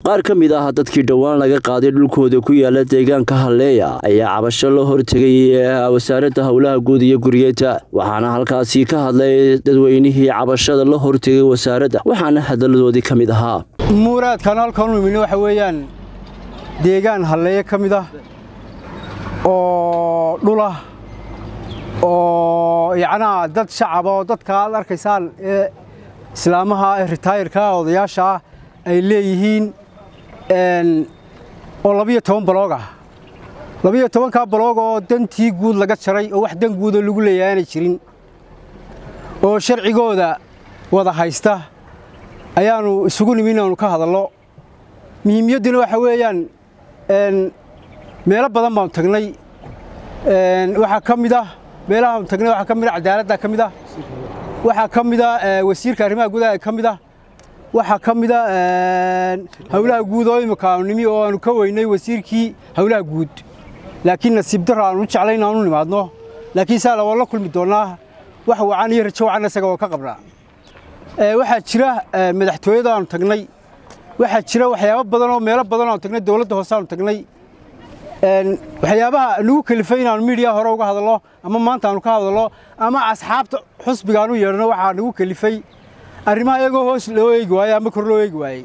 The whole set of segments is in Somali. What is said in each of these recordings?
qaar ka mid ah dadkii dhowaan laga qaaday dhulkooda ku yaala deegaanka halleeya ayaa cabasho la hortegay wasaaradda howlaha guud iyo guryeenta waxaana halkaasi ka hadlay dadweynihii cabashada la hortegay wasaaradda waxaana hadalladoodii ka mid ahaa muuraadkan halkan u imina waxa weeyaan deegaan halleeye ka mid ah oo dhulah oo yacnaa dad shacaba oo dadka aad arkaysaan ee islaamaha ee ritaayirka odayaasha ah ay leeyihiin oo labiyo toban baloog ah labiyo tobankaa baloog oo dantii guud laga jaray oo wax dan guudoo lagu leeyahay aanay jirin oo sharcigooda wada haysta ayaannu isugu nimi inaannu ka hadallo muhiimiyadduna waxa weeyaan meelo badan baanu tagnay waxaa ka mid ah meelahaanu tagnay waxaa ka mid ah cadaaladda ka mid ah waxaa ka mid ah wasiirka arrimaha gudaha ka mid ah waxaa ka mid a howlaha guud oo imika aanu nimi oo aanu ka weynay wasiirkii howlaha guud laakiin nasiib darro aanu jeclay in aanu nimaadno laakiin saala waa la kulmi doonnaa wax wacan iyo rajo wacan isaga oo ka qabnaa waxaa jira madaxtooyada aanu tagnay waxaa jira waxyaabo badan oo meelo badan aanu tagnay dowladda hoose aanu tagnay waxyaabaha nagu kelifay inaanu miidiya hore uga hadallo ama maanta aanu ka hadallo ama asxaabta xusbiga aanu yeedhno waxaa nagu kelifay arrimaha iyagoo hoos loo eegi waayey ama kor loo eegi waayey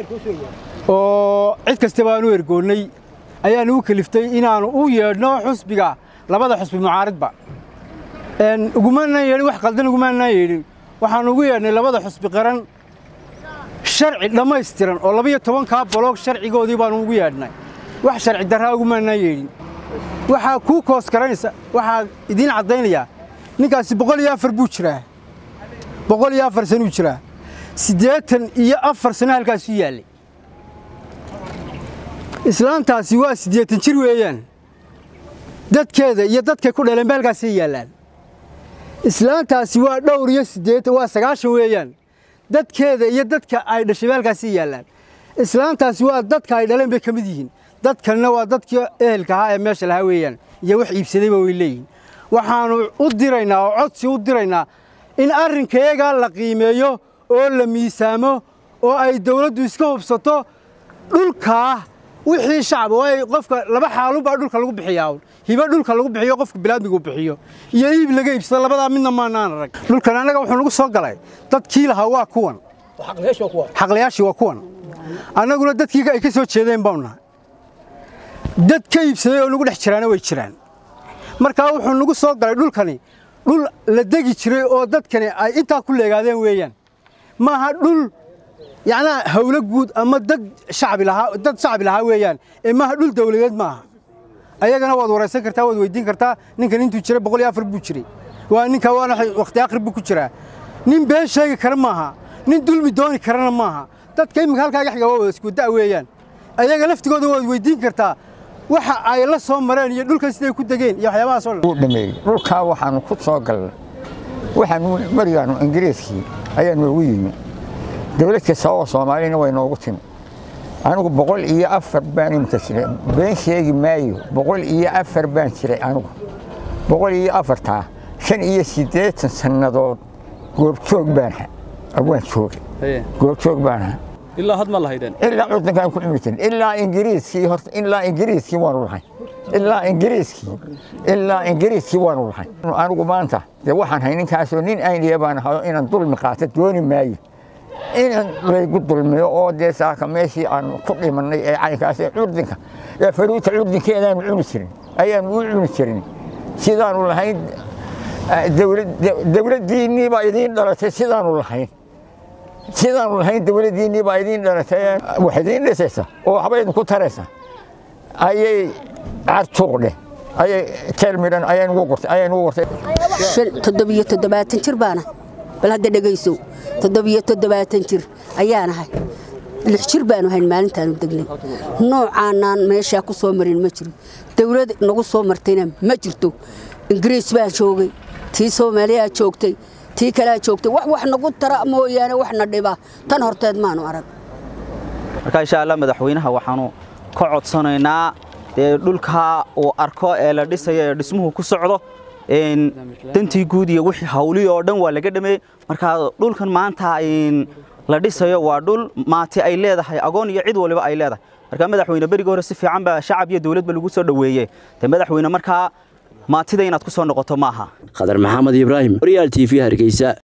oo cid kastaba aanu ergoonnay ayaa nagu keliftay inaannu u yeedhno xusbiga labada xusbi mucaaridba ugumaanaan yeedhin wax qaldan ugumaanaan yeedhin waxaannu ugu yeedhnay labada xusbi qaran sharci dhammaystiran oo labiyo tobankaa baloog sharcigoodii baannu ugu yeedhnay wax sharci darraa ugumaanaan yeedhin waxaa kuu koos garanaysa waxaa idiin caddaynayaa ninkaasi boqol iyo afar buu jiraa boqol iyo afar sanuu jiraa siddeetan iyo afar sano halkaasuu yaallay islaantaasi waa siddeetan jir weeyaan dadkeeda iyo dadkay ku dhaleenba halkaasay yaallaan islaantaasi waa dhowr iyo siddeetan waa sagaashan weeyaan dadkeeda iyo dadka ay dhashayba halkaasay yaallaan islaantaasi waa dadka ay dhaleen bay ka mid yihiin dadkanna waa dadkii ehelka ahaa ee meesha lahaa weeyaan iyo wax iibsadayba way leeyihiin waxaannu u diraynaa oo codsi u diraynaa in arrinkayagaa la qiimeeyo oo la miisaamo oo ay dawladdu iska hubsato dhulkaa wixii shacab waayo qofka laba xaalunbaa dhulka lagu bixiyaa hibo dhulka lagu bixiyo qofka bilaadmigu bixiyo iyo iib laga iibsado labadaa midna maanaan arag dhulkan annaga wuxuu nagu soo galay dadkii lahaa waa kuwan xaqlayaashii waa kuwan annaguna dadkii ay ka soo jeedeen baanu nahay dad ka iibsaday oo nagu dhex jiraana way jiraan markaa wuxuu nagu soo galay dhulkani dhul la degi jiray oo dadkani ay intaa ku leegaadeen weeyaan maaha dhul yacnaa hawlo guud ama dad shacbi lahaa dad shacbi lahaa weeyaan ee maaha dhul dawladeed maaha ayagana waad waraysan kartaa waad weydiin kartaa ninkan intuu jiray boqol iyo afar buu jiray waa ninka waana wakhti akhri buu ku jiraa nin been sheegi kara maaha nin dulmi dooni karana maaha dadka iminka halkaaga xiga waa wada isku da' weeyaan ayaga laftigooda waad weydiin kartaa waxa ay la soo mareen iyo dhulkan siday ku degeen iyo waxyaabahaas oo dhan dhameeyey dhulkaa waxaanu ku soo galnay waxaanu marigaanu ingiriiskii ayaa noogu yimi dawlad kasta oo soomaalina way noogu timi anigu boqol iyo afar baan imika jiray been sheegi maayo boqol iyo afar baan jiray anigu boqol iyo afartaa shan iyo siddeetan sannadood goobjoog baan waan joogay goobjoog baan ahaa ilaa had ma lahaydeen ilaa cudankaan ku cuni jirin ilaa ingiriiskii horta ilaa ingiriiskii waanu lahay ilaa ingiriiskii ilaa ingiriiskii waanu lahay anigu maanta dee waxaan hay ninkaasoo nin ayniya baan ahayo inaan dulmi qaato dooni maayo inaan laygu dulmiyo oo dee saaka meeshii aan ku dhimannay ee caynkaas ee curdinka ee faruuta curdinkeedaanu cuni jirin ayaanu u cuni jirin sidaanu lahayn dawladdiinnii baa idiin dhalatay sidaanu lahayn sidaanu lahayn dawladdiinnii baa idiin dhalatay wax idiin dhisaysa oo waxba idinku taraysa ayay cartuuqdhe ayay teel midhan ayay nugu gurtay ayay nugu gurtay toddobiyo toddobaatan jir baana bal hadda dhegaysow toddobiyo toddobaatan jir ayaanahay lix jir baanu hayn maalintaanu degnay noocaanaan meeshaa ku soo marin ma jiro dawlad nagu soo martayna ma jirto ingiriis baa joogay tii soomaaliyaa joogtay tii kalea joogtay wax wax nagu tara mooyaane waxna dhiba tan horteed maanu arag marka insha allah madaxweynaha waxaanu ka codsanaynaa dee dhulkaa uu arko ee la dhisayo ee dhismuhu ku socdo dantii guud iyo wixii hawlihii oo dhan waa laga dhameeyey marka dhulkan maanta la dhisayo waa dhul maati ay leedahay agoon iyo cid waliba ay leedahay marka madaxweyne beriga hore si fiican baa shacab iyo dowladba lagu soo dhoweeyey dee madaxweyne markaa maatida inaad ku soo noqoto maaha khadar maxamed ibraahim horyaal t v hargeysa